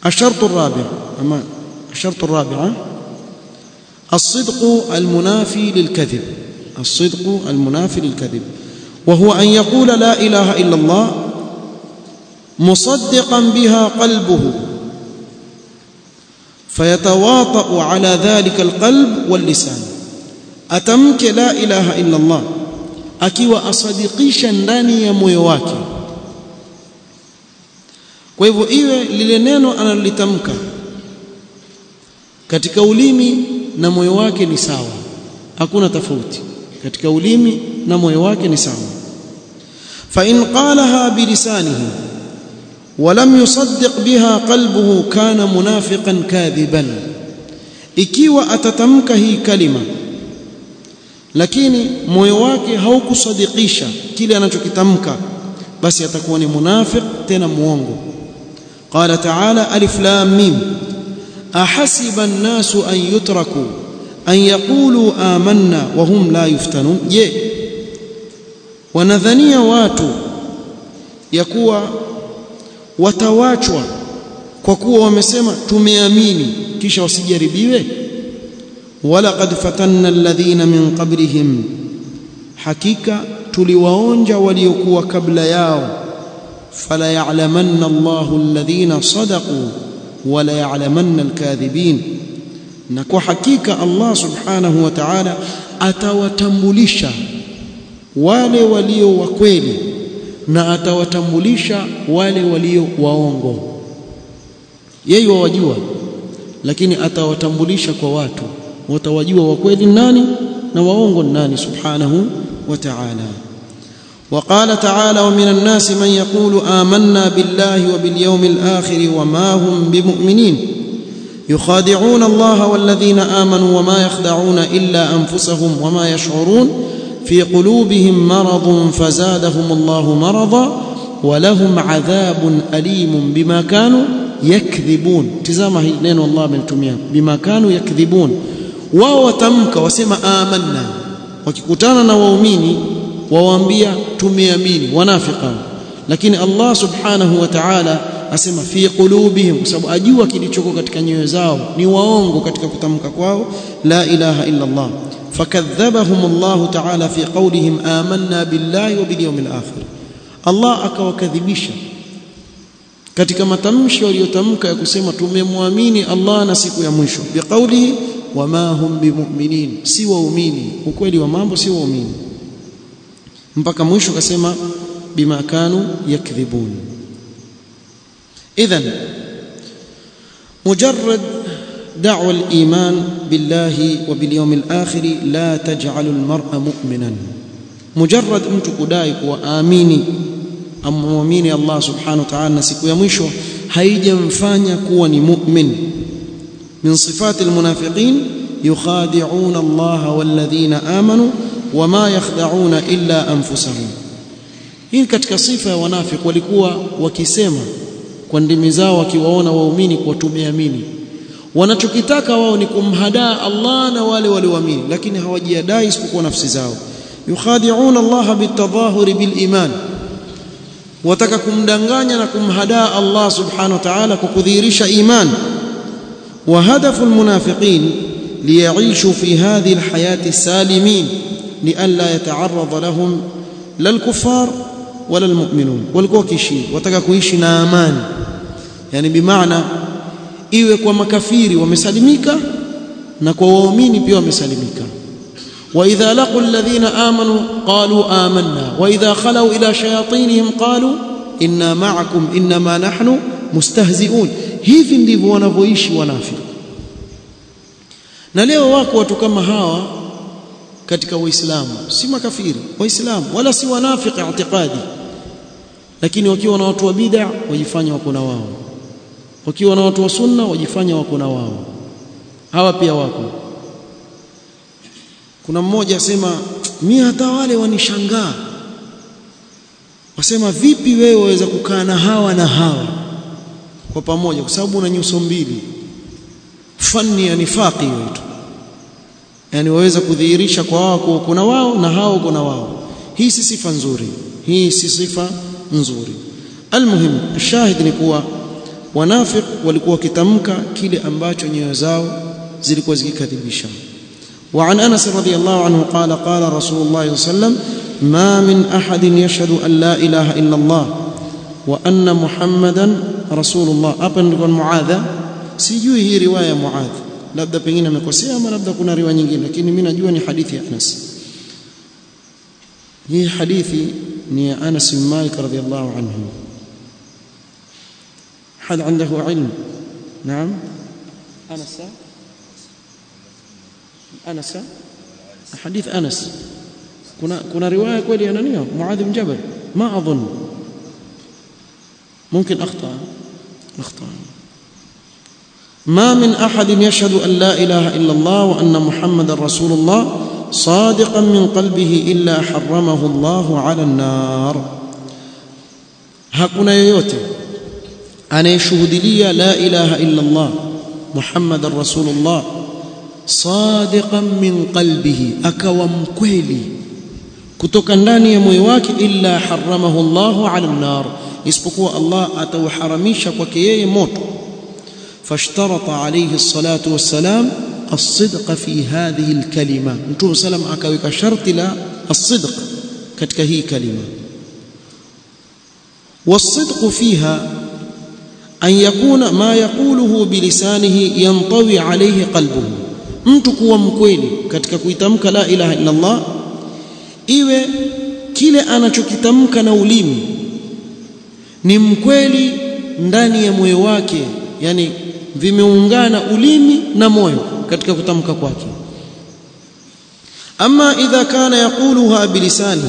الشرط الرابع أما الشرط الرابع الصدق المنافي للكذب الصدق المنافي للكذب وهو أن يقول لا إله إلا الله مصدقا بها قلبه فيتواطأ على ذلك القلب واللسان أتمك لا إله إلا الله akiwa asadikisha ndani ya moyo wake kwa hivyo iwe lile neno analolitamka katika ulimi na moyo wake ni sawa hakuna tofauti katika ulimi na moyo wake ni sawa fa in qalaha bilisanihi ولم يصدق بها قلبه كان منافقا كاذبا ikiwa atatamka hii kalima lakini moyo wake haukusadikisha kile anachokitamka basi atakuwa ni munafiq tena muongo qala ta'ala alif lam mim ahasiba an-nasu an yutraku an yaqulu amanna wa hum la yuftanun je wanadhania watu ya kuwa watawachwa kwa kuwa wamesema tumeamini kisha wasijaribiwe wala qad fatanna alladhina min qablihim hakika tuliwaonja waliokuwa kabla yao fala ya'lamanna Allahu alladhina sadaqu wala ya'lamanna alkadhibin na kwa hakika Allah subhanahu wa ta'ala atawatambulisha wale walio wa kweli na atawatambulisha wale walio waongo yeye wawajua lakini atawatambulisha kwa watu watawajua wa kweli nani na waongo nani subhanahu wa ta'ala وقال تعالى ومن الناس من يقول آمنا بالله وباليوم الآخر وما هم بمؤمنين يخادعون الله والذين آمنوا وما يخدعون إلا أنفسهم وما يشعرون في قلوبهم مرض فزادهم الله مرضا ولهم عذاب أليم بما كانوا يكذبون تزامه نين الله من تميا بما كانوا يكذبون wao watamka wasema amanna wakikutana na waumini wawaambia tumeamini wanafika lakini Allah subhanahu wa ta'ala asema fi qulubihim kwa sababu ajua kilichoko katika nyoyo zao ni waongo katika kutamka kwao la ilaha illa Allah fakadhabahum Allah ta'ala fi qawlihim amanna billahi wa bil yawmil akhir Allah akawakadhibisha katika matamshi waliyotamka ya kusema tumemwamini Allah na siku ya mwisho biqaulihi wama hum bimu'minin si waumini ukweli wa mambo si waumini mpaka mwisho kasema bima kanu yakdhibun idhan mujarrad دعوى الإيمان بالله وباليوم الآخر لا تجعل المرء مؤمنا مجرد mtu kudai kuwa amini amwamini Allah subhanahu wa ta'ala na siku ya mwisho haijamfanya kuwa ni mu'min من صفات المنافقين يخادعون الله والذين آمنوا وما يخدعون إلا أنفسهم hii katika sifa ya wanafiki walikuwa wakisema kwa ndimi zao wakiwaona waumini kwa tumeamini wanachokitaka wao ni kumhadaa Allah na wale walioamini lakini hawajiadai isipokuwa nafsi zao yukhadi'una Allah bitadhahuri biliman wataka kumdanganya na kumhadaa Allah subhanahu wa ta'ala kwa kudhihirisha iman وهدف المنافقين ليعيشوا في هذه الحياة سالمين لئلا يتعرض لهم لا الكفار ولا المؤمنون walikuwa kishi wataka kuishi na amani yani bimaana iwe kwa makafiri wamesalimika na kwa waumini pia wamesalimika واذا لقوا الذين امنوا قالوا آمنا واذا خلوا الى شياطينهم قالوا انا معكم انما نحن مستهزئون hivi ndivyo wanavyoishi wanafiki na leo wako watu kama hawa katika waislamu si makafiri waislamu wala si wanafiki i'tiqadi lakini wakiwa na watu wa bid'a wajifanya wako na wao wakiwa na watu wa sunna wajifanya wako na wao hawa pia wako kuna mmoja asema mimi hata wale wanishangaa wasema vipi wewe waweza kukaa na hawa na hawa kwa pamoja kwa sababu una nyuso mbili fani ya nifaqi hiyo tu yani waweza kudhihirisha kwa wao kuwa kuna wao na hao kuna wao hii si sifa nzuri hii si sifa nzuri almuhim shahid ni kuwa wanafiq walikuwa wakitamka kile ambacho nyoyo zao zilikuwa zikikadhibisha وعن انس رضي الله عنه قال قال رسول الله صلى الله عليه وسلم ما من احد يشهد ان لا اله الا الله وان محمدا رسول الله hapa ndiko muadha sijui hii riwaya muadh labda pengine amekosea ama labda kuna riwaya nyingine lakini mimi najua ni hadithi ya Anas hii hadithi ni ya Anas bin Malik radhiyallahu anhu حد عنده علم نعم أنس أنس حديث أنس كنا كنا رواية كولي أنانية معاذ بن جبل ما أظن ممكن أخطأ أخطأ ما من أحد يشهد أن لا إله إلا الله وأن محمد رسول الله صادقا من قلبه إلا حرمه الله على النار هكذا يوتي anayeshuhudilia la ilaha illa Allah Muhammadar Rasulullah sadiqan min qalbihi akawa mkweli kutoka ndani ya moyo wake illa haramahu Allahu ala nar isipokuwa Allah atauharamisha kwake yeye moto fashtarata alayhi salatu wassalam الصدق في هذه الكلمة نتوم سلام akaweka sharti la الصدق katika hii kalima والصدق فيها أن يكون ما يقوله بلسانه ينطوي عليه قلبه mtu kuwa mkweli katika kuitamka la ilaha illa Allah iwe kile anachokitamka na ulimi ni mkweli ndani ya moyo wake yani vimeungana ulimi na moyo katika kutamka kwake ama idha kana yaquluha bilisanihi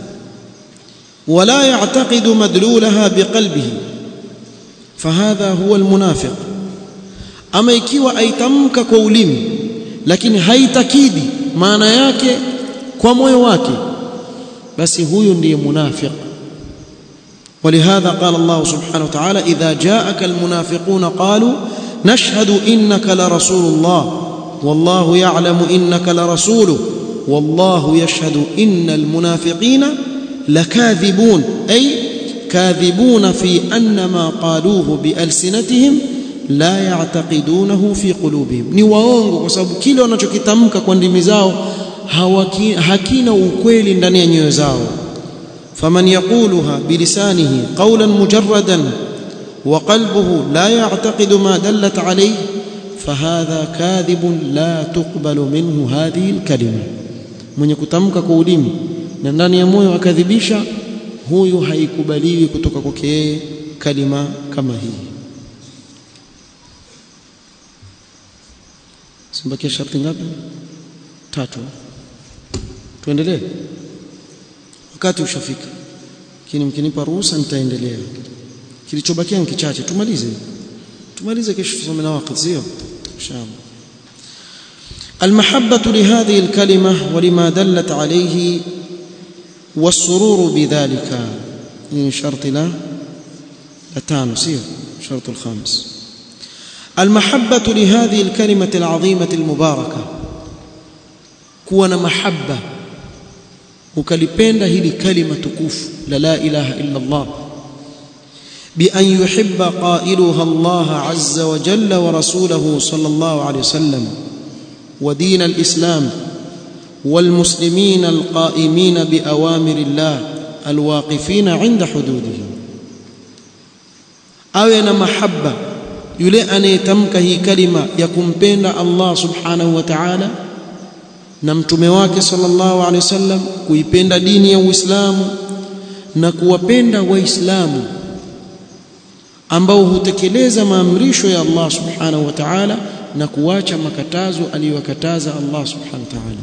wala ya'taqidu madlulaha biqalbihi fahadha huwa almunafiq ama ikiwa aitamka kwa ulimi lakini haitakidi maana yake kwa moyo wake basi huyu ndiye munafiq ولهذا قال الله سبحانه وتعالى إذا جاءك المنافقون قالوا نشهد إنك لرسول الله والله يعلم إنك لرسوله والله يشهد إن المنافقين لكاذبون أي كاذبون في أن ما قالوه بألسنتهم لا يعتقدونه في قلوبهم ni waongo kwa sababu kile wanachokitamka kwa ndimi zao hakina ukweli ndani ya nyoyo zao faman yaquluha bilisanihi qawlan mujarradan wa qalbuhu la ya'taqidu ma dallat alayhi fahadha kadhibun la tuqbalu minhu hadhihi alkalima mwenye kutamka kwa ulimi na ndani ya moyo akadhibisha huyu haikubaliwi kutoka kwake yeye kalima kama hii simbakia sharti ngapi tatu tuendelee wakati ushafika lakini mkinipa ruhusa nitaendelea kilichobakia ni kichache tumalize tumalize kesho tusome na wakati sio inshallah المحبة لهذه الكلمة ولما دلت عليه والسرور بذلك من شرط لا لتان سير شرط الخامس المحبة لهذه الكلمة العظيمة المباركة كون محبة ukalipenda hili kalima tukufu la la ilaha illa Allah بأن يحب قائلها الله عز وجل ورسوله صلى الله عليه وسلم ودين الإسلام والمسلمين القائمين بأوامر الله الواقفين عند حدوده awe na mahaba yule anayetamka hii kalima ya kumpenda Allah subhanahu wa ta'ala na mtume wake sallallahu alaihi wasallam kuipenda dini ya Uislamu na kuwapenda waislamu ambao hutekeleza maamrisho ya Allah subhanahu wa ta'ala na kuacha makatazo aliyokataza Allah subhanahu wa ta'ala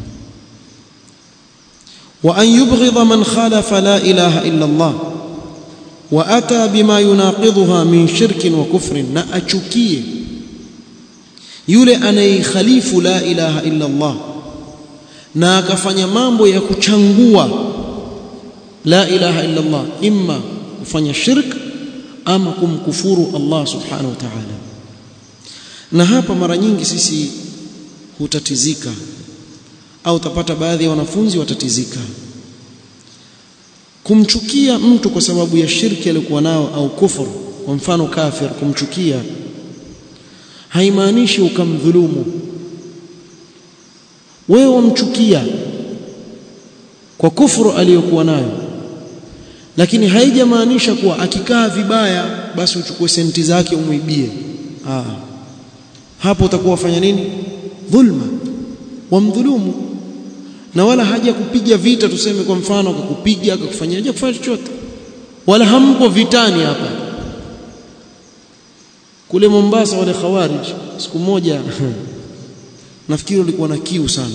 wa an yubghidha man khalafa la ilaha illa Allah wa ata bima yunaqidhuha min shirkin wa kufrin na achukie yule anayekhalifu la ilaha illa Allah na akafanya mambo ya kuchangua la ilaha illa Allah imma kufanya shirk ama kumkufuru Allah subhanahu wa ta'ala na hapa mara nyingi sisi hutatizika au utapata baadhi ya wanafunzi watatizika kumchukia mtu kwa sababu ya shirki aliyokuwa nao au kufuru kwa mfano kafir kumchukia haimaanishi ukamdhulumu wewe wamchukia kwa kufuru aliyokuwa nayo lakini haijamaanisha kuwa akikaa vibaya basi uchukue senti zake umwibie ah hapo utakuwa wafanya nini dhulma wamdhulumu na wala haja kupiga vita tuseme kwa mfano akakupiga akakufanyia haja kufanya chochote wala hampo vitani hapa kule Mombasa wale khawarij siku moja nafikiri walikuwa na kiu sana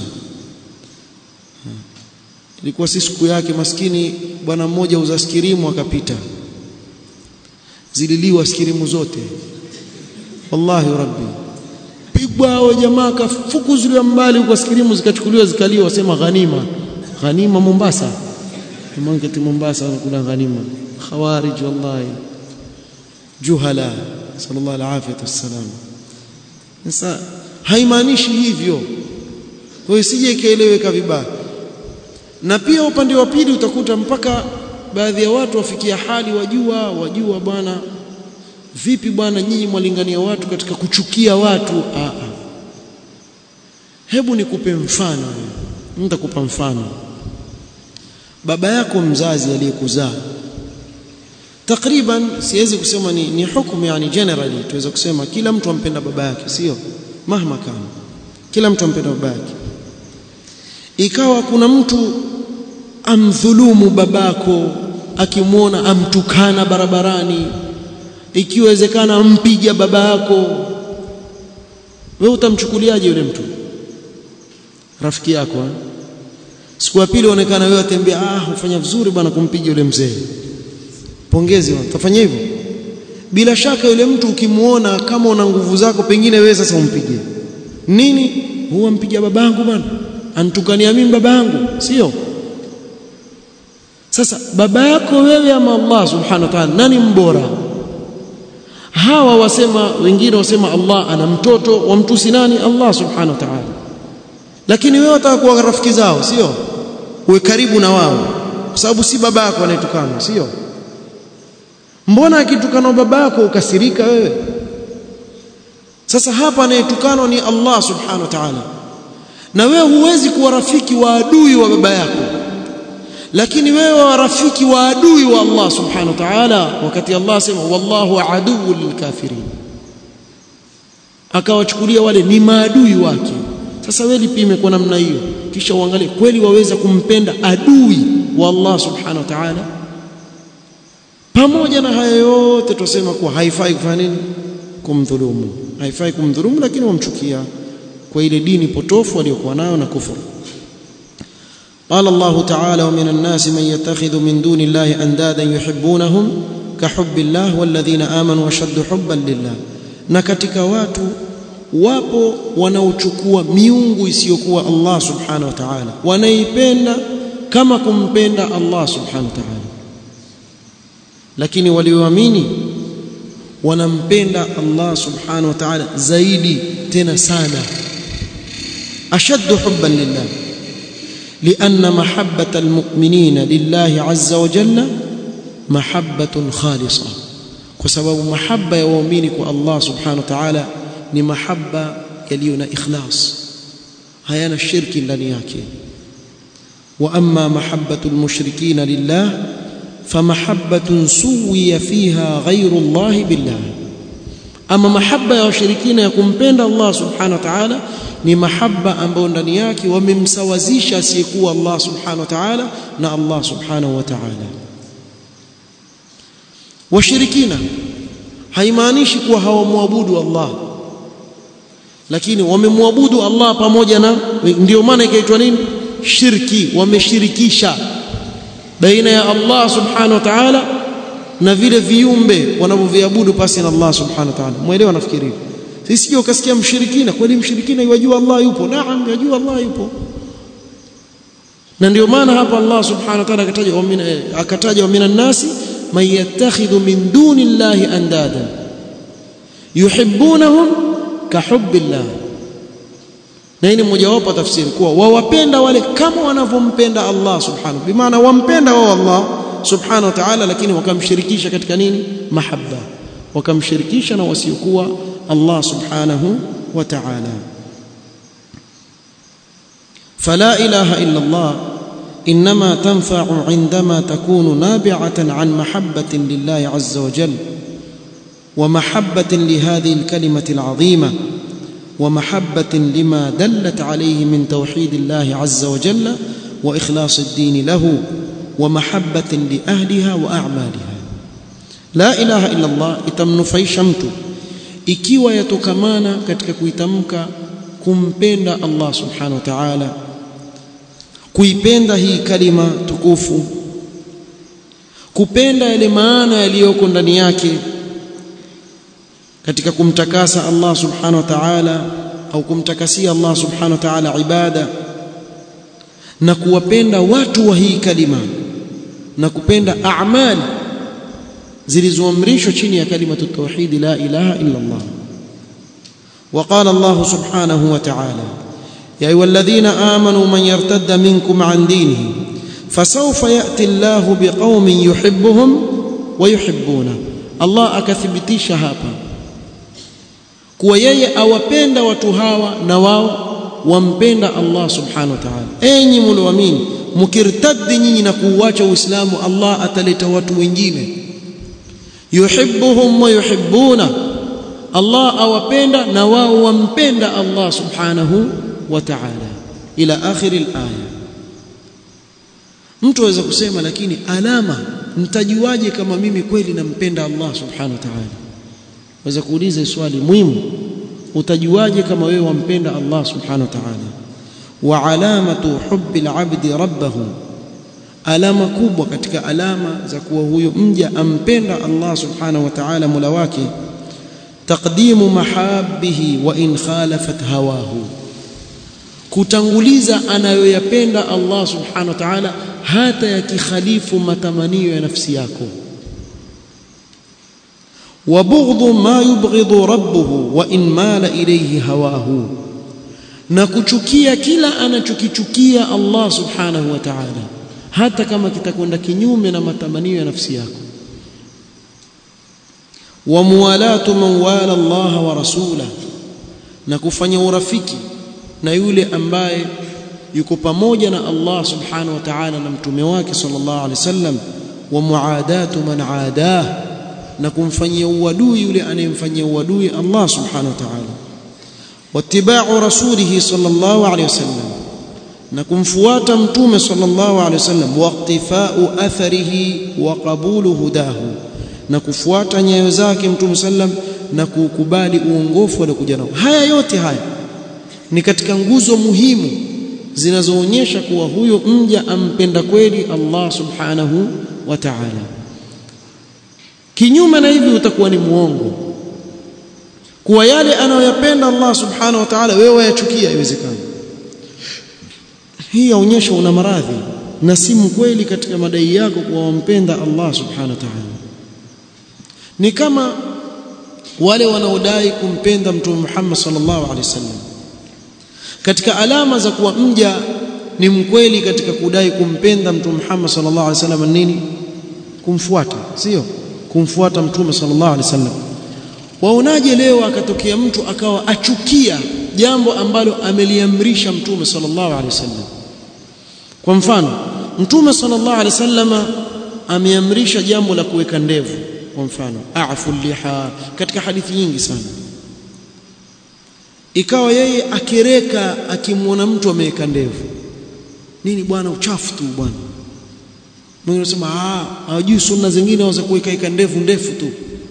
ilikuwa si siku yake maskini bwana mmoja uza skirimu akapita zililiwa skirimu zote wallahi rabbi pigwa hao jamaa kafukuzuliwa mbali huko skirimu zikachukuliwa zikaliwa wasema ghanima ghanima Mombasa mangeti Mombasa wanakula ghanima khawarij wallahi juhala sallallahu alaihi wasallam sasa haimaanishi hivyo kwa hiyo sije ikaeleweka vibaya na pia upande wa pili utakuta mpaka baadhi ya watu wafikia hali wajua wajua bwana vipi bwana nyinyi mwalingania watu katika kuchukia watu a a hebu nikupe mfano nitakupa mfano baba yako mzazi aliyekuzaa takriban siwezi kusema ni, ni hukumu yani generally tuweza kusema kila mtu ampenda baba yake sio mahma kama kila mtu ampenda baba yake ikawa kuna mtu amdhulumu babako akimwona amtukana barabarani ikiwezekana ampiga baba yako wewe utamchukuliaje yule mtu rafiki yako eh? siku ya pili onekana wewe atembea ah ufanya vizuri bwana kumpiga yule mzee pongezi utafanya hivyo bila shaka yule mtu ukimuona kama una nguvu zako pengine wewe sasa umpige nini huwa mpiga babangu bwana antukania mimi babangu sio sasa baba yako wewe ama Allah subhanahu wa ta'ala nani mbora hawa wasema wengine wasema Allah ana mtoto wamtusi nani Allah subhanahu wa ta'ala lakini wewe wataka kuwa rafiki zao sio uwe karibu na wao kwa sababu si baba yako anayetukana sio mbona akitukana baba yako ukasirika wewe sasa hapa anayetukanwa ni Allah subhanahu wa ta'ala na wewe huwezi kuwa rafiki wa adui wa baba yako lakini wewe wa rafiki wa adui wa Allah subhanahu wa ta'ala wakati Allah sema wallahu aduwwu lilkafirin akawachukulia wale ni maadui wake sasa wewe lipime kwa namna hiyo kisha uangalie kweli waweza kumpenda adui wa Allah subhanahu wa ta'ala pamoja na haya yote tusema kuwa haifai kufanya nini kumdhulumu haifai kumdhulumu lakini wamchukia kwa ile dini potofu aliyokuwa nayo na kufuru قال الله تعالى ومن الناس من يتخذ من دون الله اندادا يحبونهم كحب الله والذين امنوا اشد حبا لله na katika watu wapo wanaochukua miungu isiyokuwa Allah subhanahu wa ta'ala wanaipenda kama kumpenda Allah subhanahu wa ta'ala lakini walioamini wanampenda Allah subhanahu wa ta'ala zaidi tena sana ashaddu hubban lillah لأن محبة المؤمنين لله عز وجل محبة خالصة وسبب محبة يومينك الله سبحانه وتعالى ni mahaba yaliyo na ikhlas hayana shirki ndani yake wa amma mahabbatu almushrikina lillah famahabbatun suwiya fiha ghayru Allah billah ama mahaba ya washirikina ya kumpenda Allah subhanahu wa ta'ala ni mahaba ambayo ndani yake wamemsawazisha asiyekuwa Allah subhanahu wa ta'ala na Allah subhanahu wa ta'ala washirikina haimaanishi kuwa hawamwabudu Allah lakini wamemwabudu Allah pamoja na ndio maana ikaitwa nini shirki wameshirikisha baina ya Allah subhanahu wa ta'ala na vile viumbe wanavyoviabudu pasi na Allah subhanahu wa ta'ala muelewa nafikiri sisi ukasikia mshirikina kweli mshirikina yajua Allah yupo naam yajua Allah yupo na ndio maana hapa Allah subhanahu wa ta'ala akataja akataja wa minan nasi man yattakhidhu min duni llahi andada yuhibbunahum kahubbillah na hii ni mojawapo tafsiri kuwa wawapenda wale kama wanavyompenda Allah subhanahu bimaana wampenda wao Allah subhanahu wa ta'ala lakini wakamshirikisha katika nini mahabba wakamshirikisha na wasiokuwa Allah subhanahu wa ta'ala فلا إله إلا الله إنما تنفع عندما تكون نابعة عن محبة لله عز وجل ومحبة لهذه الكلمة العظيمة ومحبة لما دلت عليه من توحيد الله عز وجل وإخلاص الدين له ومحبة لأهلها وأعمالها لا إله إلا الله itamnufaisha mtu ikiwa yatokamana katika kuitamka kumpenda Allah subhanahu wa ta'ala kuipenda hii kalima tukufu kupenda yale maana yaliyoko ndani yake katika kumtakasa Allah subhanahu wa ta'ala au kumtakasia Allah subhanahu wa ta'ala ibada na kuwapenda watu wa hii kalima na kupenda a'mal zilizoamrishwa chini ya kalimatu tauhid la ilaha illa Allah وقال الله سبحانه وتعالى يا ايها الذين امنوا من يرتد منكم عن دينه فسوف ياتي الله بقوم يحبهم ويحبونه الله akathibitisha hapa kuwa yeye awapenda watu hawa na wao wampenda Allah subhanahu wa ta'ala enyi mlioamini mkirtaddi nyinyi na kuuacha uislamu Allah ataleta watu wengine yuhibbuhum wa yuhibbuna Allah awapenda na wao wampenda Allah subhanahu wa ta'ala ila akhir al-aya mtu aweza kusema lakini alama mtajuaje kama mimi kweli nampenda Allah subhanahu wa ta'ala waweza kuuliza swali muhimu utajuaje kama wewe wampenda Allah subhanahu wa ta'ala wa alamatu hubbi al-abdi rabbahu alama kubwa katika alama za kuwa huyo mja ampenda Allah subhanahu wa ta'ala mola wake taqdimu mahabbihi wa in khalafat hawahu kutanguliza anayoyapenda Allah subhanahu wa ta'ala hata yakikhalifu matamanio ya nafsi yako wa bughdhu ma yubghidhu rabbuhu wa in mala ilayhi hawahu na kuchukia kila anachokichukia Allah subhanahu wa ta'ala hata kama kitakwenda kinyume na matamanio ya nafsi yako wa muwalatu man wala Allah wa rasula na kufanya urafiki na yule ambaye yuko pamoja na Allah subhanahu wa ta'ala na mtume wake sallallahu alaihi wasallam wa muadatu man aadah na kumfanyia uadui yule anayemfanyia uadui Allah subhanahu wa ta'ala wattiba'u rasulih sallallahu alaihi wasallam na kumfuata mtume sallallahu alaihi wasallam waqtifa'u atharihi wa qabulu hudahu na kufuata nyayo zake mtume sallam na kukubali uongofu aliokuja nao haya yote haya ni katika nguzo muhimu zinazoonyesha kuwa huyo mja ampenda kweli Allah subhanahu wa ta'ala kinyume na hivi utakuwa ni muongo kuwa yale anayoyapenda Allah subhanahu wa ta'ala wewe wayachukia haiwezekani hii yaonyesha una maradhi na si mkweli katika madai yako kuwa wampenda Allah subhanahu wa ta'ala ni kama wale wanaodai kumpenda mtume Muhammad sallallahu alaihi wasallam katika alama za kuwa mja ni mkweli katika kudai kumpenda mtume Muhammad sallallahu alaihi wasallam nini kumfuata sio kumfuata mtume sallallahu alaihi wasallam waonaje leo akatokea mtu akawa achukia jambo ambalo ameliamrisha mtume sallallahu alaihi wasallam kwa mfano mtume sallallahu alaihi wasallam ameamrisha jambo la kuweka ndevu kwa mfano a'fu liha katika hadithi nyingi sana ikawa yeye akereka akimwona mtu ameweka ndevu nini bwana uchafu tu bwana mwingine anasema ah hawajui sunna zingine waweza kuweka ika ndevu ndefu tu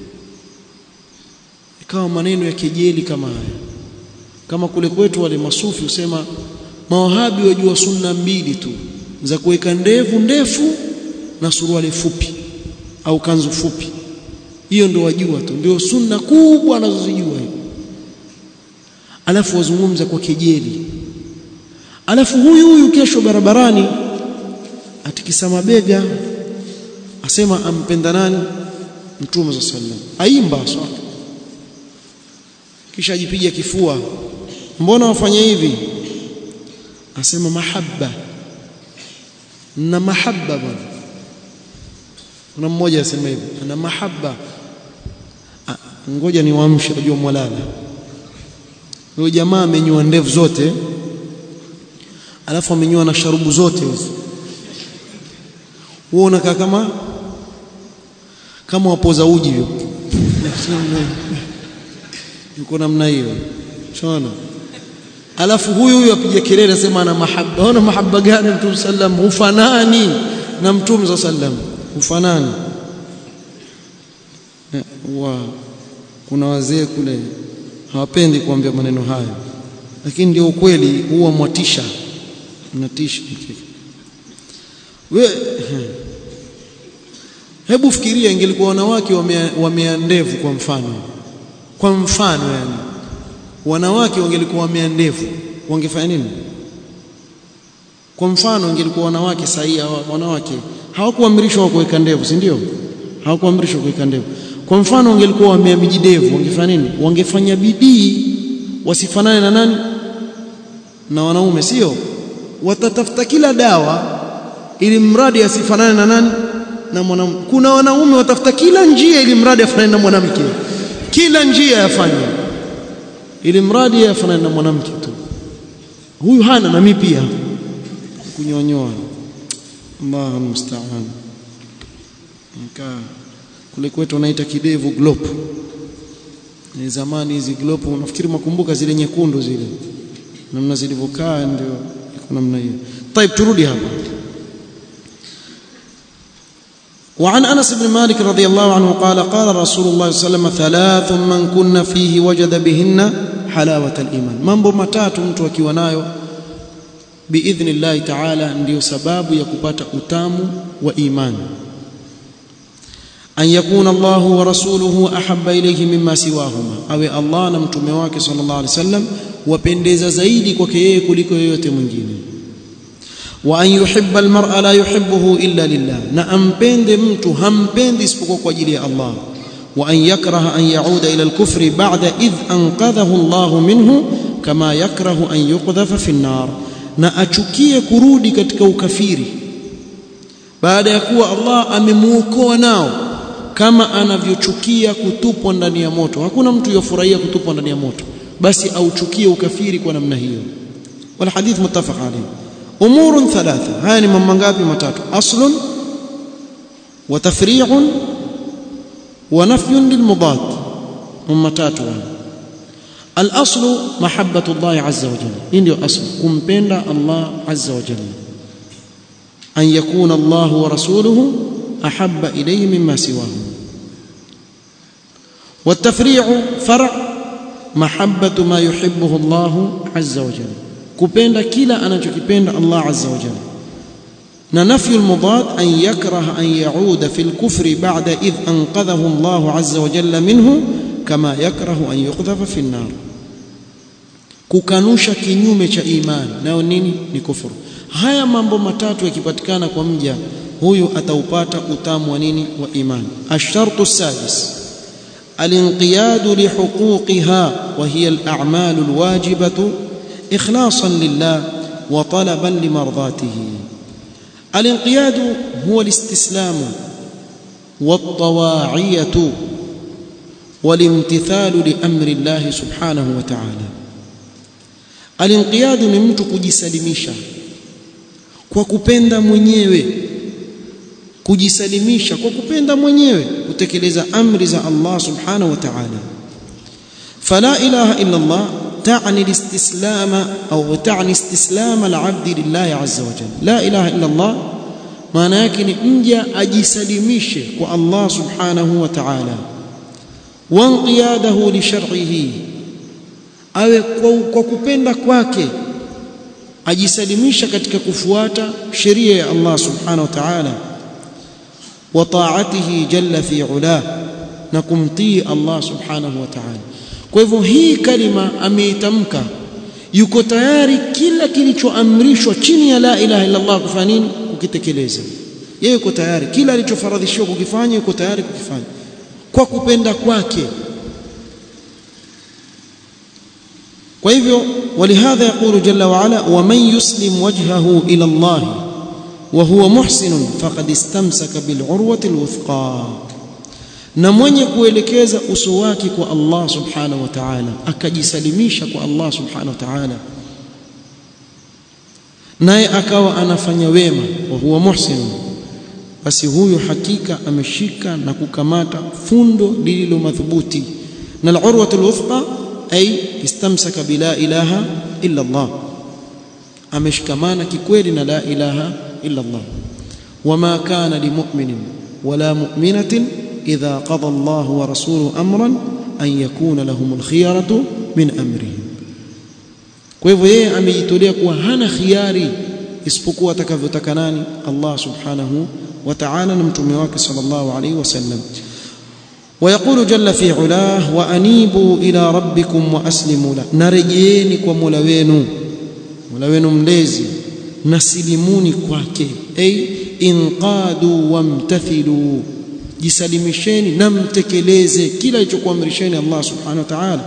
ikawa maneno ya kejeli kama haya kama kule kwetu wale masufi husema mawahabi wajua sunna mbili tu za kuweka ndevu ndefu na suruali fupi au kanzu fupi hiyo ndio wajua tu ndio sunna kubwa anazozijua hiyo alafu wazungumza kwa kejeli alafu huyu huyu kesho barabarani atikisa mabega asema ampenda nani mtume za sallam aimba swala kisha ajipiga kifua mbona wafanya hivi asema mahabba na mahabba bwana kuna mmoja asema hivi ana mahabba ngoja niwaamshe najua mwalala huyo jamaa amenyoa ndevu zote alafu amenyoa na sharubu zote hizo wewe unakaa kama kama wapoza uji hivyo yuko namna hiyo shona alafu huyu huyu apiga kelele asema ana mahaba ona mahaba gani mtume sallam hufanani na mtume sallam hufanani wa kuna wazee kule hawapendi kuambia maneno hayo lakini ndio ukweli huwa mwatisha mnatisha we hebu fikiria ingelikuwa wanawake wamea, wamea ndevu kwa mfano kwa mfano yani wanawake wangelikuwa wamea ndevu wangefanya nini kwa mfano ingelikuwa wanawake sahihi wanawake hawakuamrishwa kuweka ndevu si ndio hawakuamrishwa kuweka ndevu kwa mfano wangelikuwa wamea mijidevu wangefanya nini wangefanya bidii wasifanane na nani na wanaume sio watatafuta kila dawa ili mradi asifanane na nani na mwanamke kuna wanaume watafuta kila njia ili mradi afanane na mwanamke kila njia yafanya ili mradi afanane na mwanamke tu huyu hana na mimi pia kunyonyoa Allahu musta'an nika kule kwetu wanaita kidevu glopu ni zamani hizi glopu unafikiri makumbuka zile nyekundu zile namna zilivyokaa ndio iko namna hiyo طيب turudi hapa وعن انس بن مالك رضي الله عنه قال قال رسول الله صلى الله عليه وسلم ثلاث من كن فيه وجد بهن حلاوه الايمان mambo matatu mtu akiwa nayo باذن الله تعالى ndio sababu ya kupata utamu wa imani an yakuna Allah wa rasuluhu ahabba ilayhi mimma siwahuma awe Allah na mtume wake sallallahu alaihi wasallam wapendeza zaidi kwake yeye kuliko yoyote mwingine wa an yuhibba almar'a la yuhibbuhu illa lillah na ampende mtu hampendi isipokuwa kwa ajili ya Allah wa an yakraha an yauda ila alkufri ba'da idh anqadhahu Allah minhu kama yakrahu an yuqdhafa fi an-nar na achukie kurudi katika ukafiri baada ya kuwa Allah amemuokoa nao kama anavyochukia kutupwa ndani ya moto hakuna mtu yofurahia kutupwa ndani ya moto basi auchukie ukafiri kwa namna hiyo wal hadith muttafaq alayhi umur thalatha haya ni mambo ngapi matatu aslun wa tafri'un wa nafyun lil mudad mambo matatu al aslu mahabbatu Allah azza wa jalla hii ndio aslu kumpenda Allah azza wa jalla an yakuna Allah wa rasuluhu أحب إليه مما سواه والتفريع فرع محبة ما يحبه الله عز وجل كبين كلا أنا كبين الله عز وجل نفي المضاد أن يكره أن يعود في الكفر بعد إذ أنقذه الله عز وجل منه كما يكره أن يقذف في النار kukanusha kinyume cha imani nayo nini ni kufuru haya mambo matatu yakipatikana kwa mja huyu ataupata utamu wa nini wa imani ashartu sadis الانقياد لحقوقها وهي الأعمال الواجبة إخلاصا لله وطلبا لمرضاته الانقياد هو الاستسلام والطواعية والامتثال لأمر الله سبحانه وتعالى الانقياد ni mtu kujisalimisha kwa kupenda mwenyewe kujisalimisha kwa kupenda mwenyewe kutekeleza amri za Allah subhanahu wa ta'ala fala ilaha illa Allah تعني الاستسلام أو تعني استسلام العبد لله عز وجل لا إله إلا الله maana yake ni mja ajisalimishe kwa Allah subhanahu wa ta'ala wanqiyadahu li shar'ihi awe kwa kupenda kwake ajisalimisha katika kufuata sheria ya Allah subhanahu wa ta'ala wa ta'atihi jalla fi ula na kumtii Allah subhanahu wa ta'ala kwa hivyo hii kalima ameitamka yuko tayari kila kilichoamrishwa chini ya la ilaha illa Allah kufanya nini kukitekeleza yeye yuko tayari kila alichofaradhishiwa kukifanya yuko tayari kukifanya kwa kupenda kwake kwa hivyo ولهذا يقول جل وعلا ومن يسلم وجهه إلى الله وهو محسن فقد استمسك بالعروة الوثقى na mwenye kuelekeza uso wake kwa Allah subhanahu wa ta'ala akajisalimisha kwa Allah subhanahu wa ta'ala naye akawa anafanya wema wa huwa muhsin basi huyu hakika ameshika na kukamata fundo lililo madhubuti na al-urwatul wuthqa ay istamsaka bila ilaha illa Allah ameshikamana kikweli na la ilaha illa Allah wama kana limu'minin wala mu'minatin idha qada Allah wa rasuluhu amran an yakuna lahumul khiyaratu min amrihim kwa hivyo yeye amejitolea kuwa hana khiari isipokuwa atakavyotaka nani Allah subhanahu wa ta'ala na mtume wake sallallahu alayhi wasallam ويقول جل في علاه وانيبوا الى ربكم واسلموا له narejeeni kwa Mola wenu Mola wenu mlezi nasilimuni kwake ay inqadu wamtathilu jisalimisheni na mtekeleze kila alichokuamrisheni Allah subhanahu wa ta'ala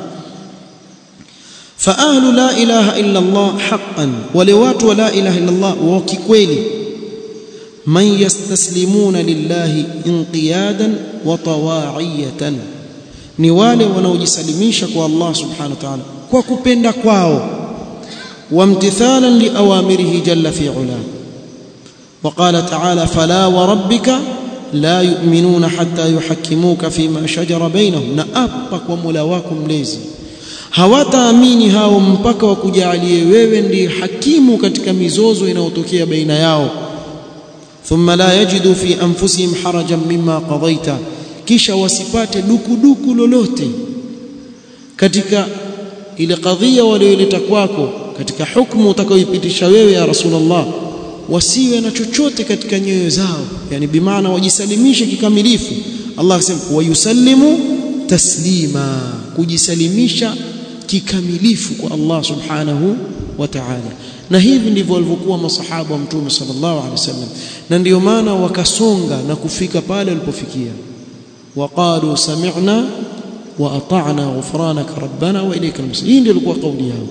فاهل لا اله الا الله حقا ولوات لا اله الا الله وكkweli من يستسلمون لله انقيادا وطواعيه ni wale wanaojisalimisha kwa Allah subhanahu wa ta'ala kwa kupenda kwao wamtithalan liawamirihi jalla fi ula وقال تعالى فلا وربك لا يؤمنون حتى يحكموك فيما شجر بينهم نأبك ومولا wako mlezi hawataamini hao mpaka wakujalie wewe ndiye hakimu katika mizozo inayotokea baina yao thumma la yajidu fi anfusihim harajan mimma qadaita kisha wasipate dukuduku lolote katika ile kadhia walioileta kwako katika hukumu utakayoipitisha wewe ya rasulullah wasiwe na chochote katika nyoyo zao yani bimaana wajisalimishe kikamilifu Allah akasema wayusallimu taslima kujisalimisha kikamilifu kwa Allah subhanahu wa ta'ala na hivi ndivyo walivyokuwa masahaba wa mtume sallallahu alaihi wasallam na ndiyo maana wakasonga na kufika pale walipofikia waqalu sami'na wa ata'na ghufranaka rabbana wa ilayka al-masir hii ndio ilikuwa kauli yao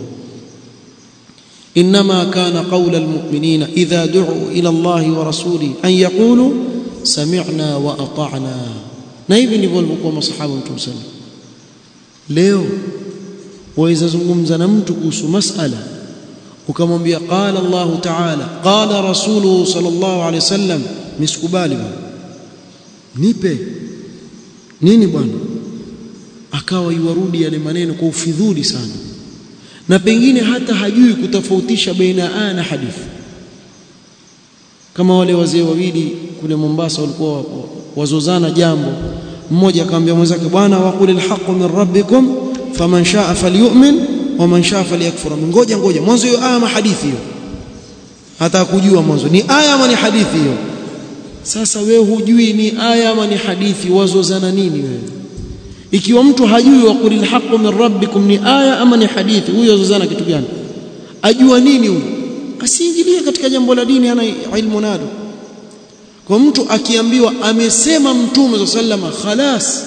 انما كان قول المؤمنين اذا دعوا الى الله ورسوله ان يقولوا سمعنا واطعنا na hivi ndivyo walivyokuwa masahaba wa mtume sallallahu leo waweza zungumza na mtu kuhusu masala ukamwambia qala Allah ta'ala qala rasuluhu sallallahu alaihi wasallam misikubali bwana nipe nini bwana akawa iwarudi yale maneno kwa ufidhuli sana na pengine hata hajui kutofautisha baina aya na hadithi kama wale wazee wawili kule Mombasa walikuwa wazozana jambo mmoja akamwambia mwenzake bwana waqul alhaqu min rabbikum faman shaa falyu'min waman shaa falyakfur ngoja ngoja mwanzo hiyo aya ama hadithi hiyo hata kujua mwanzo ni aya ama ni hadithi hiyo sasa wewe hujui ni aya ama ni hadithi wazozana nini wewe ikiwa mtu hajui waqul alhaqu min rabbikum ni aya ama ni hadithi huyo wazozana kitu gani ajua nini huyo asiingilie katika jambo la dini ana ilmu nalo kwa mtu akiambiwa amesema mtume sallama khalas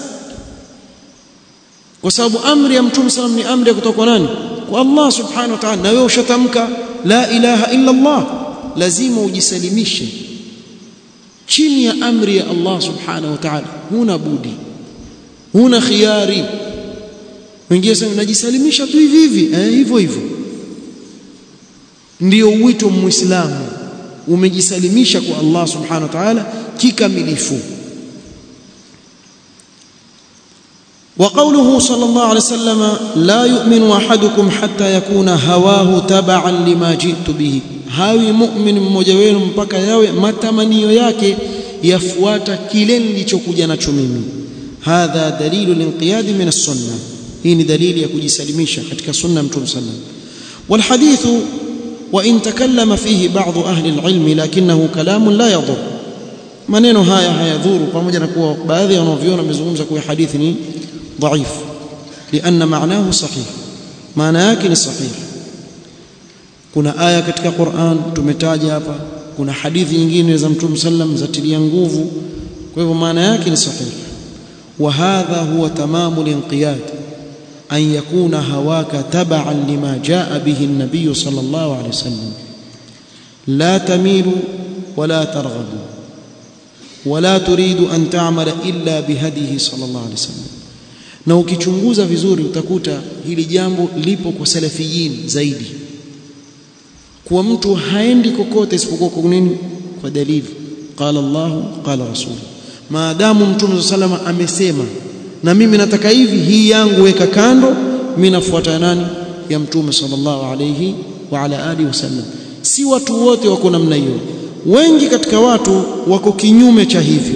kwa sababu amri ya mtume sallam ni amri ya kutoka kwa nani kwa Allah subhanahu wa ta'ala na wewe ushatamka la ilaha illa Allah lazima ujisalimishe chini ya amri ya Allah subhanahu wa ta'ala huna budi huna khiari wengine sema najisalimisha tu hivi hivi eh hivyo hivyo ndio wito muislamu umejisalimisha kwa Allah subhanahu wa ta'ala kikamilifu وقوله صلى الله عليه وسلم لا يؤمن احدكم حتى يكون هواه تبعا لما جئت به hawi mu'min mmoja wenu mpaka yawe matamanio yake yafuata kile nilichokuja nacho mimi hadha dalilu linqiyad min as-sunnah hii ni dalili ya kujisalimisha katika sunna mtume sallam wal hadithu wa in takallama fihi ba'd ahli al-ilm lakinahu kalamun la yadur maneno haya hayadhuru pamoja na kuwa baadhi ya wanavyona wamezungumza kuwa hadithi ni ضعيف لأن معناه صحيح معنى yake ni sahih kuna aya katika Qur'an tumetaja hapa kuna hadithi nyingine za Mtume sallam zatilia nguvu kwa hivyo maana yake ni sahih wa hadha huwa tamamu linqiyad an yakuna hawaka tab'an lima jaa bihi an-nabiy sallallahu alayhi wasallam la tamilu wala targhabu wala turidu an ta'mala illa bihadihi sallallahu alaihi wasallam na ukichunguza vizuri utakuta hili jambo lipo kwa salafiyin zaidi kuwa mtu haendi kokote isipokuwa kwa nini kwa dalili qala Allah qala rasul maadamu mtume sallallahu amesema na mimi nataka hivi hii yangu weka kando mimi nafuata nani ya mtume sallallahu alayhi wa ala alihi wasallam si watu wote wako namna hiyo wengi katika watu wako kinyume cha hivyo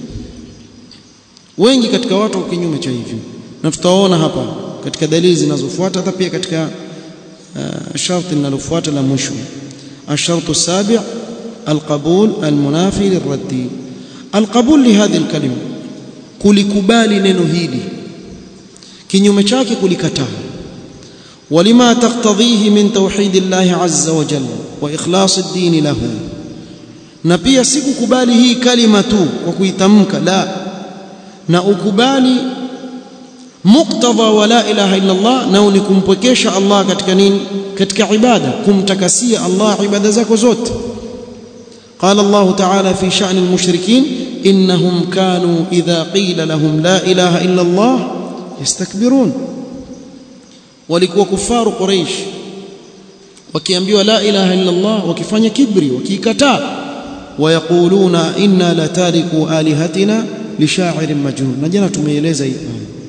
wengi katika watu wako kinyume cha hivyo na tutaona hapa katika dalili zinazofuata hata pia katika uh, sharti linalofuata la mwisho الشرط السابع القبول المنافي للرد القبول لهذه الكلمه kulikubali neno hili kinyume chake kulikataa ولما تقتضيه من توحيد الله عز وجل واخلاص الدين له na pia si kukubali hii kalima tu kwa kuitamka la na ukubali muktadha wa la ilaha illa Allah na ni kumpwekesha Allah katika nini katika ibada kumtakasia Allah ibada zako zote قال الله تعالى في شأن المشركين إنهم كانوا إذا قيل لهم لا إله إلا الله يستكبرون walikuwa kufaru Quraysh wakiambiwa la ilaha illa Allah wakifanya kibri wakikataa wayaquluna inna la tariku alihatina lisha'irin majnun na jana tumeeleza hii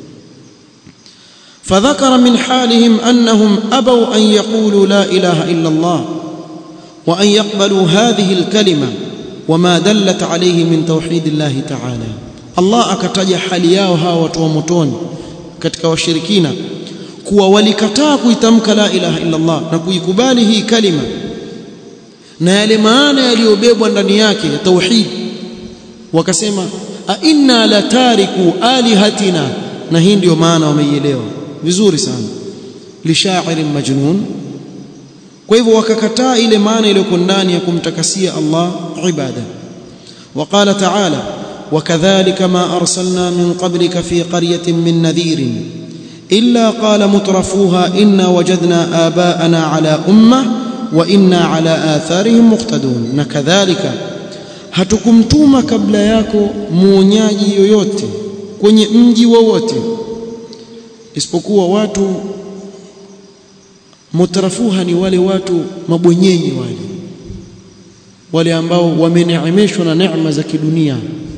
فذكر من حالهم أنهم أبوا أن يقولوا لا إله إلا الله وأن يقبلوا هذه الكلمة وما دلت عليه من توحيد الله تعالى الله akataja hali yao hawa watu wa motoni katika washirikina kuwa walikataa kuitamka la ilaha illa Allah na kuikubali hii kalima na yale maana yaliyobebwa ndani yake ya tauhid wakasema a inna la tariku alihatina na hii ndio maana wameielewa vizuri sana lishairin majnun kwa hivyo wakakataa ile maana iliyoko ndani ya kumtakasia Allah ibada وقال تعالى وكذلك ما أرسلنا من قبلك في قرية من نذير إلا قال مترفوها إنا وجدنا آباءنا على أمة وإنا على آثارهم مقتدون نكذلك hatukumtuma kabla yako muonyaji yoyote kwenye mji wowote isipokuwa watu mutrafuha ni wale watu mabwenyenye wale wale ambao wameneemeshwa na neema za kidunia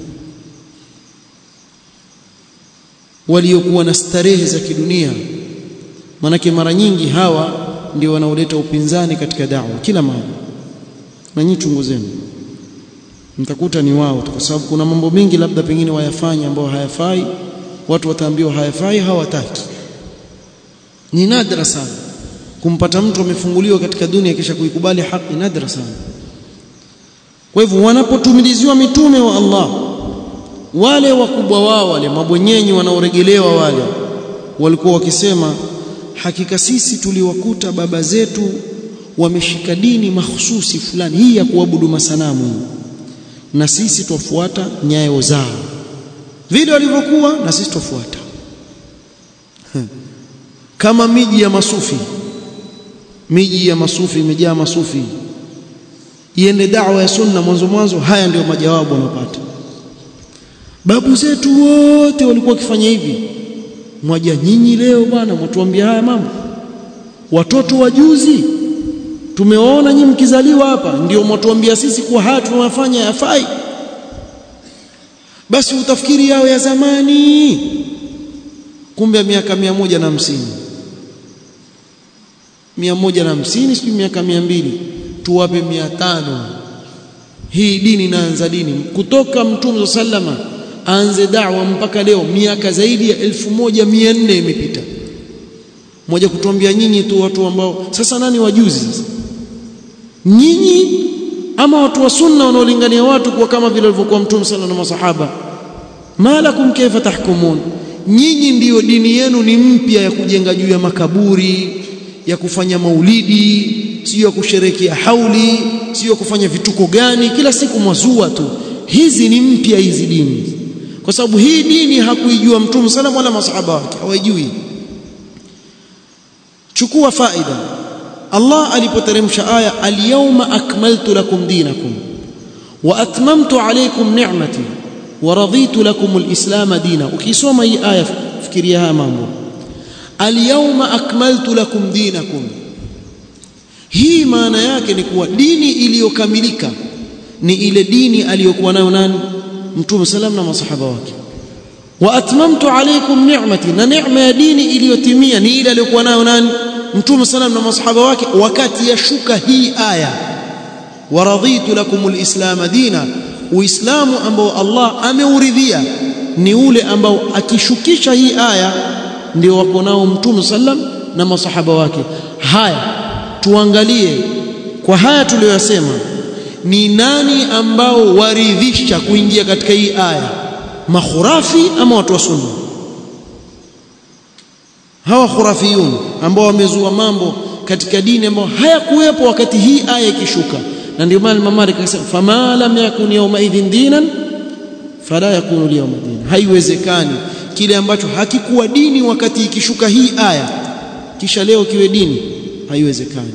waliokuwa na starehe za kidunia manake mara nyingi hawa ndio wanaoleta upinzani katika da'wa kila mara na nyinyi chunguzeni mtakuta ni wao kwa sababu kuna mambo mengi labda pengine wayafanya ambao hayafai watu wataambiwa hayafai hawataki ni nadra sana kumpata mtu amefunguliwa katika dunia kisha kuikubali haki nadra sana kwa hivyo wanapotumiliziwa mitume wa Allah wale wakubwa wao wale mabwenyenyi wanaoregelewa wale walikuwa wakisema hakika sisi tuliwakuta baba zetu wameshika dini mahsusi fulani hii ya kuabudu masanamu na sisi twafuata nyayo zao vile walivyokuwa na sisi twafuata kama miji ya masufi miji ya masufi imejaa masufi iende da'wa ya sunna mwanzo mwanzo haya ndio majawabu wanapata babu zetu wote walikuwa wakifanya hivi mwaja nyinyi leo bwana mtuambia haya mambo watoto wa juzi tumewaona nyinyi mkizaliwa hapa ndio mtuambia sisi kuwa haya tunafanya yafai basi utafikiri yao ya zamani kumbe miaka mia moja na hamsini mia moja na hamsini sijui miaka mia mbili tuwape mia tano hii dini inaanza dini kutoka mtume sallama aanze da'wa mpaka leo miaka zaidi ya elfu moja mia nne imepita moja kutuambia nyinyi tu watu ambao sasa nani wajuzi sasa nyinyi ama watu wa sunna wanaolingania watu kuwa kama vile walivyokuwa mtume sana na masahaba malakum kaifa tahkumun nyinyi ndiyo dini yenu ni mpya ya kujenga juu ya makaburi ya kufanya maulidi sio ya kusherekea hauli sio ya kufanya vituko gani kila siku mwazua tu hizi ni mpya hizi dini kwa sababu hii dini hakuijua mtume sana wala masahaba wake hawajui chukua faida Allah alipoteremsha aya al-yawma akmaltu lakum dinakum wa atmamtu alaykum ni'mati waraditu lakum alislam dina ukisoma hii aya fikiria haya mambo alyawma akmaltu lakum dinakum hii maana yake ni kuwa dini iliyokamilika ni ile dini aliyokuwa nayo nani mtume salam na masahaba wake wa atmamtu alaykum ni'mati na neema ya dini iliyotimia ni ile aliyokuwa nayo nani mtume salam na masahaba wake wakati yashuka hii aya waraditu lakum alislam dina uislamu ambao Allah ameuridhia ni ule ambao akishukisha hii aya ndio wako nao mtume sallam na masahaba wake haya tuangalie kwa haya tuliyoyasema ni nani ambao waridhisha kuingia katika hii aya makhurafi ama watu wa sunna hawa khurafiyun ambao wamezua mambo katika dini ambao hayakuwepo wakati hii aya ikishuka na ndio maana Imam Malik akasema fama lam yakun yawma idhin dinan fala yakunu liyawma dinan haiwezekani kile ambacho hakikuwa dini wakati ikishuka hii aya kisha leo kiwe dini haiwezekani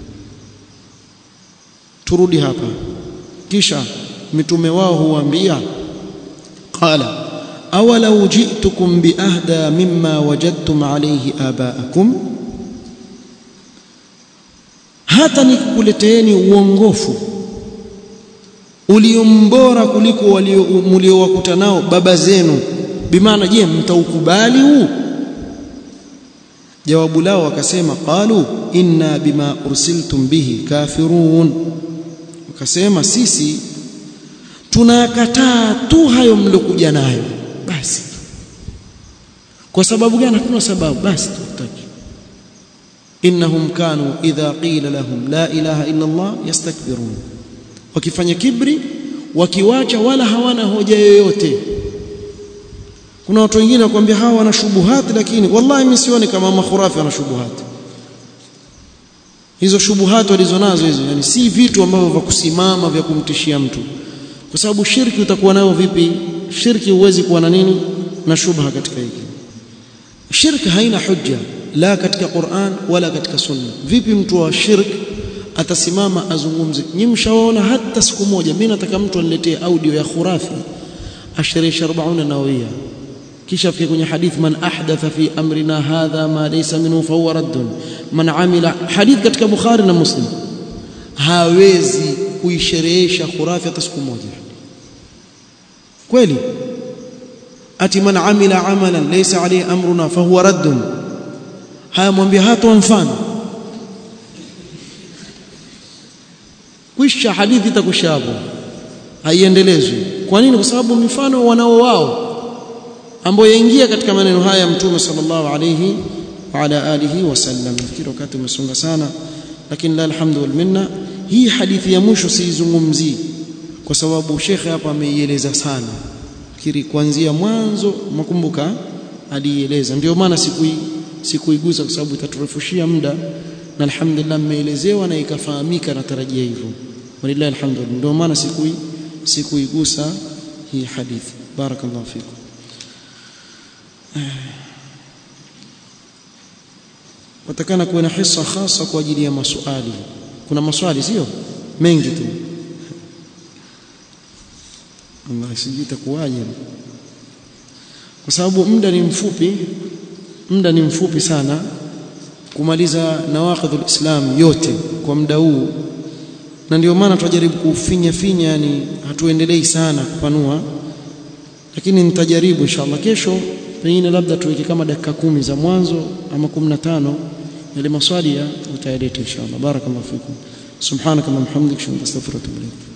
turudi hapa kisha mitume wao huambia qala awalau ji'tukum biahda mimma wajadtum alayhi abaakum hata nikukuleteeni uongofu uliombora kuliko waliowakuta nao baba zenu bimaana je mtaukubali huu jawabu lao wakasema qalu inna bima ursiltum bihi kafirun wakasema sisi tunakataa tu hayo mlokuja nayo basi kwa sababu gani hatuna sababu basi tutaki innahum kanu idha qila lahum la ilaha illa Allah yastakbirun wakifanya kibri wakiwacha wala hawana hoja yoyote kuna watu wengine wakwambia hawa wana shubuhati lakini wallahi mimi sioni kama makhurafi wana shubuhati hizo shubuhati walizonazo hizo yani si vitu ambavyo vya kusimama vya kumtishia mtu kwa sababu shirki utakuwa nayo vipi shirki huwezi kuwa na nini na shubha katika hiki shirki haina hujja la katika Qur'an wala katika sunna vipi mtu wa shirk atasimama azungumze nyinyi mshaona hata siku moja mimi nataka mtu aniletee audio ya khurafi ashirisha 40 nawawia kisha fike kwenye hadith man ahdatha fi amrina hadha ma laysa minhu fa huwa raddun man amila hadith katika bukhari na muslim hawezi kuisherehesha khurafi hata siku moja kweli ati man amila amalan laysa alayhi amruna fa huwa raddun haya mwambie hata mfano kwisha hadithi itakusha hapo haiendelezwi kwa nini kwa sababu mifano wanao wao ambao yaingia katika maneno haya ya mtume sallallahu alayhi wa ala alihi wasallam nafikiri wakati umesonga sana lakini la alhamdu wal minna hii hadithi ya mwisho siizungumzii kwa sababu shekhe hapa ameieleza sana fikiri kuanzia mwanzo makumbuka alieleza ndio maana sikui sikuigusa kwa sababu itaturefushia muda na alhamdulillah mmeelezewa na ikafahamika natarajia hivyo walillahi alhamdulillah ndio maana sikui sikuigusa hii hadithi barakallahu fikum watakana kuwa na hisa hasa kwa ajili ya maswali kuna maswali sio mengi tu Allah sijui itakuwaje kwa sababu muda ni mfupi muda ni mfupi sana kumaliza nawaqidhul islam yote kwa muda huu na ndio maana tunajaribu kufinya finya yani hatuendelei sana kupanua lakini nitajaribu inshallah kesho pengine labda tuweke kama dakika kumi za mwanzo ama 15 yale maswali ya utayaleta inshallah barakallahu fikum subhanaka wa bihamdika astaghfiruka wa atubu ilayk